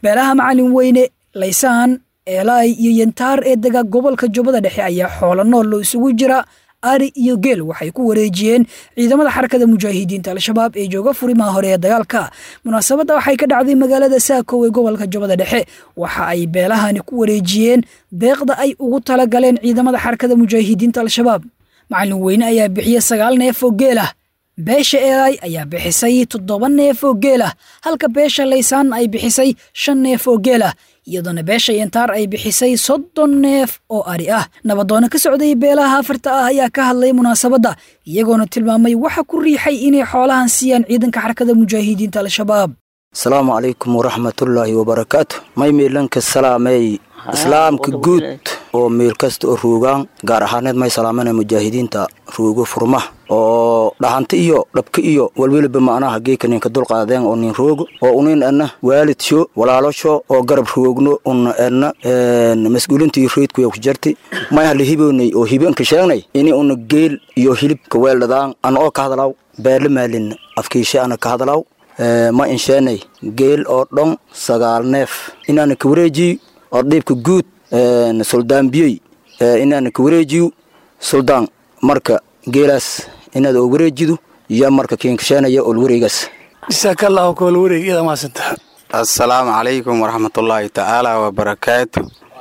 beelaha macalin weyne laysaan eelaay iyo yantaar ee dega gobolka jubbada dhexe ayaa xoolo nool loo isugu jira ari iyo geel waxay ku wareejiyeen ciidamada xarakada mujaahidiinta al-shabaab ee jooga furimaha hore ee dagaalka munaasabadda waxay ka dhacday magaalada saakow ee gobolka jubbada dhexe waxa ay beelahani ku wareejiyeen deeqda ay ugu tala galeen ciidamada xarakada mujaahidiinta al-shabaab macalin weyne ayaa bixiyey sagaal neef oo geel ah beesha eelaay ayaa bixisay toddoba neef oo geel ah halka beesha laysaan ay bixisay shan neef oo geel ah iyadoona beesha yantaar ay bixisay soddon neef oo ari ah nabadoono ka socday beelaha afarta ah ayaa ka hadlay munaasabadda iyagoona tilmaamay waxa ku riixay inay xoolahan siiyaan ciidanka xarakada mujaahidiinta al-shabaab asalaamu calaykum waraxmatullaahi wabarakaatu may miilanka salaamey islaamka guud oo meel kasta oo ruugaan gaar ahaaneed may salaamana mujaahidiinta ruugo furmaha oo dhahanta iyo dhabka iyo walweliba macnaha geeka ninka dulqaadeen oo nin roogo oo unin edna waalidsho walaalosho oo garab roogno una edna mas-uulintii reydkuya ku jarti may hala hiboonay oo hibanka sheegnay ini una geel iyo hilibka weeldhadaan ana oo ka hadlaw beerla maalin afkiishe ana ka hadlaw ma insheenay geel oo dhon sagaal neef inaana ka wareejiyo oo dhiibka guud suldaan biyey inaana ka wareejiyo suldaan marka geelaas inaad oo wareejido iyo marka kiinkasheenaya ol wareegaas jasaakallaahu kool wareeg iyada maasanta assalaamu calaykum waraxmatullaahi tacaala wabarakaatu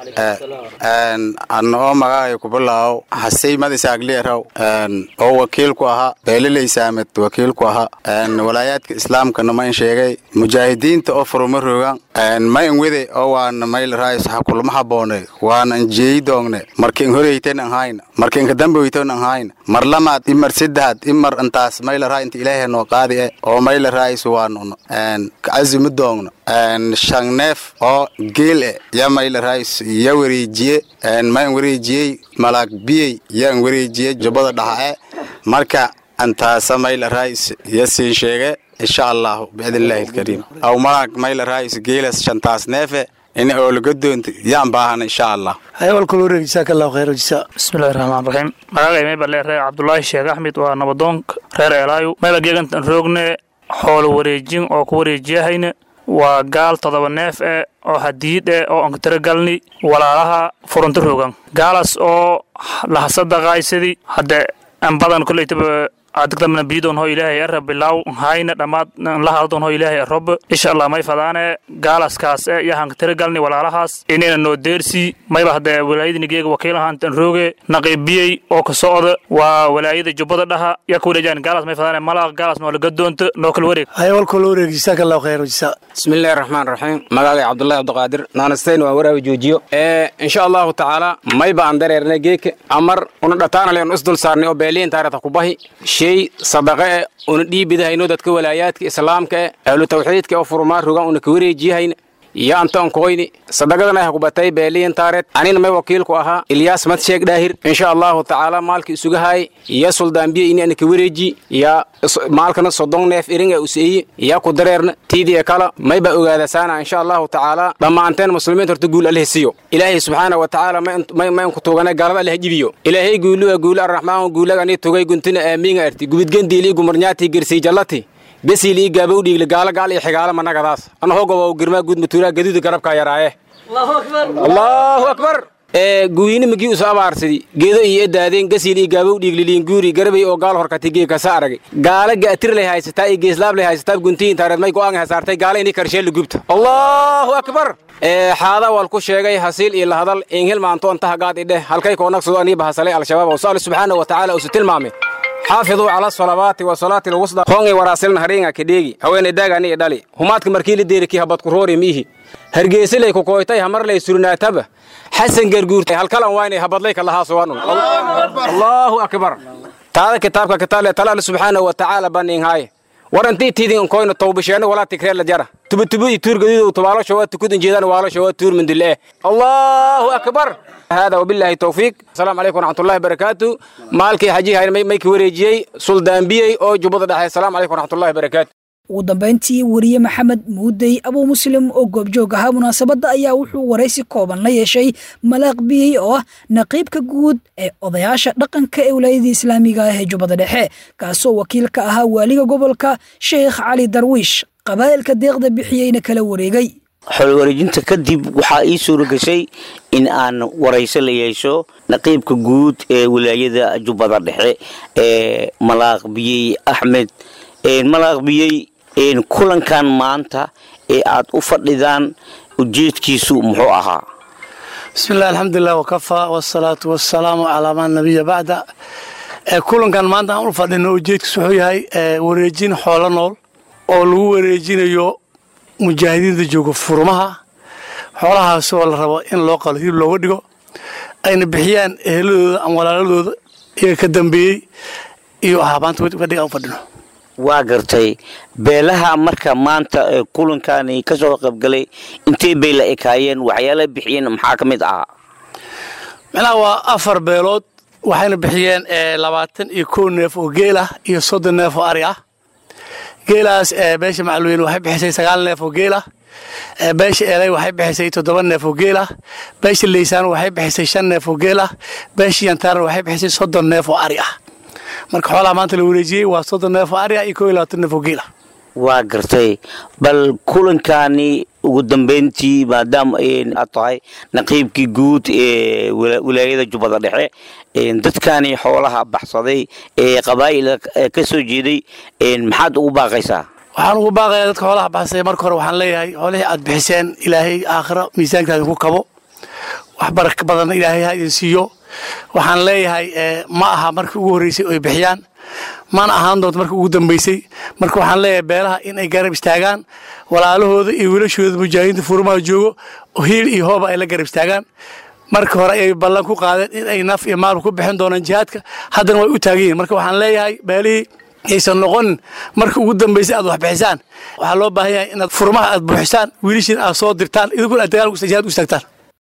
anna oo magacay kubilaaw hasey madisaagleeraw oo wakiil ku ahaa beelilaysaamed wakiil ku ahaa walaayaadka islaamkana mayn sheegay mujaahidiinta oo furuma rogan mayn wede oo waana maylaraays hakulma haboone waana njeeyi doongne markin horeyten anhayna markin kadamboyton anhayna mar lamaad imar saddexaad imar intaas maylaraa inta ilaahay noo qaadi e oo maylaraayis waanuno kacazimi doogno shan neef oo geel e ya maylaraayis ya wareejiye mayn wareejiyey malaag biyey yaan wareejiyey jubbada dhaxa e marka antaasa maylaraayis ya siin sheege insha allahu biidnillaahi alkariim aw malaag maylaraayis geelas shantaas neefe in oolaga doonta yaan baahana insha allah hayawal kol wareeg jasaakallaahu khayr jisa bismillahi raxmaan raxiim magacay maybalee reer cabdulaahi sheekh axmed waa nabadoonka reer eelaayu maybageegantan roogne xoolo wareejin oo ku wareejiyahayna waa gaal todoba neef eh oo hadiid eh oo ankataragalni walaalaha furunta rogan gaalaas oo lahasadaqaaysadi hadde an badan koleytaba adigdamna biidon ho ilaahay ara bilaw hayna dhammaad lahadon ho ilaahay rob insha allah may fadaane gaalaskaas e iyo hankatiragalni walaalahaas inayna noo deersi mayba hadde walaayadinigeega wakiil ahaantan rooge naqiibiyey oo ka socda waa walaayada jubbada dhaha yaa ka wareejaan gaalaas may fadaane malaaq gaalaas noo laga doonto noo kala wareeg hayawal kol wareeg jasaakallaahu khayr jisa bismillahi raxmaan raxiim magacay cabdullahi cabdiqaadir naanasteyn waa waraawi joojiyo ee insha allahu tacaala mayba aan dareernay geeka amar una dhataanale un isdul saarnay oo beeliin taarata kubahi shay sadaqe e una dhiibidahayno dadka walaayaadka islaamka e ahlu tawxiidka oo furmaa rogan una ka wareejiyahayna iyo antoon koyni sadaqadan ay hukubatay beeliyin taareed anina may wakiilku ahaa ilyaas madsheeg dhaahir insha allahu tacaala maalka isuga haay iyo suldaanbiye ini ana ka wareeji ya maalkana sodon neef iringa useeye ya ku dareerna tiidiya kala mayba ogaadasaana insha allahu tacaala dhammaanteen muslimiinta horta guul alleh siyo ilaahay subxaana wa tacaala mayn ku tugana gaalada alleh jibiyo ilaahay guuluga guulu arraxmaan guulagani tugay guntina aamiinga arti gubidgendiili gumarnyaati gersii jallati besiil ii gaaba u dhiigle gaalo gaal iyo xigaalo managadaas ana hogoba girmaa guud matuuraa gaduuda garabkaa yaraaye allahu akbar ee guyini magii uso abaarsidi geedo iyo edaadeen gasiil iyo gaaba u dhiigliliin guuri garabay oo gaal horkati gee kasa aragay gaala gaatir lay haysataa iyo geeslaab lay haysataa guntiyin taareed may go'aan hasaartay gaala inii karsheel gubta allahu akbar ee xaada wal ku sheegay hasiil iyo lahadal ingil maanto intaha gaad idheh halkay koonaqsado anii bahasalay al-shabaab oo saali subxaana wa tacaala usu tilmaamay xaafiduu cala asalawaati wa salaati lwusda hoongay waraasilna haringa kedheegi haweenay daagani i dhali humaadka markii la deerikii habadku roori miihi hargeysilay ku kooytay hamarlay surnaataba xasan garguurtay halkalan waynay habadlay kalahaasowanun allahu akbar taada kitaabka kitaale talaal subxaana wa tacaala baninhaaye warantii tiidin koyno tawbasheeno walaa tikreel jara tubutubu i tuur gaduudu tubaalosha waa tukudin jeedaan waalosha waa tuur mindile allahu akbar هذا وبالله التوفيق السلام عليكم ورحمة الله وبركاته مالكي حجي هاي ميكي وريجي سلطان بيي أو جبضة دحي السلام عليكم ورحمة الله وبركاته ugu dambayntii weriye maxamed muudey abuu muslim oo goobjoog ahaa munaasabadda ayaa wuxuu waraysi kooban la yeeshay malaaq biyey oo ah naqiibka guud ee odayaasha dhaqanka ee wilaayadii islaamiga ah ee jubbada dhexe kaasoo wakiil ka ahaa waaliga gobolka sheekh cali darwiish qabaa'ilka deeqda bixiyeyna kala wareegay xoolo wareejinta kadib waxaa ii suura gashay in aan warayso la yeesho naqiibka guud ee wilaayada jubbada dhexe ee malaaq biyey axmed malaaq biyey kulankan maanta ee aad u fadhidaan ujeedkiisu muxuu ahaa bismi illah alxamdulilah wakafaa wasalaatu wasalaamu calaa maa nabiya bacda kulankan maanta aan u fadhino ujeedkiisu wuxuu yahay wareejin xoolo nool oo lagu wareejinayo mujaahidiinta jooga furmaha xoolahaasoo la rabo in loo qalo hilib looga dhigo ayna bixiyaan eheladooda ama walaaladooda iyaga ka dambeeyey iyo ahaabaanta fadhiga aan u fadhino waa gartay beelaha marka maanta kulankani ka soo qaybgalay intee bay la ekaayeen waxyaala bixiyeen maxaa ka mid ahaa micnaha waa afar beelood waxayna bixiyeen labaatan iyo kow neef oo geel ah iyo soddon neef oo ari ah geelaas beesha macalweyne waxay bixisay sagaal neef oo geel ah beesha eley waxay bixisay toddoba neef oo geel ah beesha leysaan waxay bixisay shan neef oo geel ah beesha yantaarna waxay bixisay soddon neef oo ari ah marka xoolaha maanta la wareejiyey waa soddon neef oo ari ah iyo kow iyo labaatan neef oo geel ah waa gartay bal kulankani ugu dambeyntii maadaama aad tahay naqiibkii guud ee wilaayada jubbada dhexe dadkani xoolaha baxsaday ee qabaa'il ka soo jeeday maxaad ugu baaqaysaa waxaan ugu baaqayaa dadka xoolaha baxsay marka hore waxaan leeyahay xoolihii aad bixiseen ilaahay aakhiro miisaankaada ku kabo wax baraka badanna ilaahay ha idin siiyo waxaan leeyahay ma aha markii ugu horreysay oy bixiyaan mana ahaan doonto markii ugu dambeysay marka waxaan leeyahay beelaha in ay garab istaagaan walaalahooda iyo wiilashooda mujaahidiinta furmaha joogo hiil iyo hooba ay la garab istaagaan marka hore ayay ballan ku qaadeen in ay naf iyo maalba ku bixin doonaan jihaadka haddana way u taagan yihin marka waxaan leeyahay beelihii aysan noqonin marka ugu dambeysay aad wax bixisaan waxaa loo baahan yahay inaad furmaha aad buuxisaan wiilashiin aad soo dirtaan idinkuna aad dagaal jihaad u istaagtaan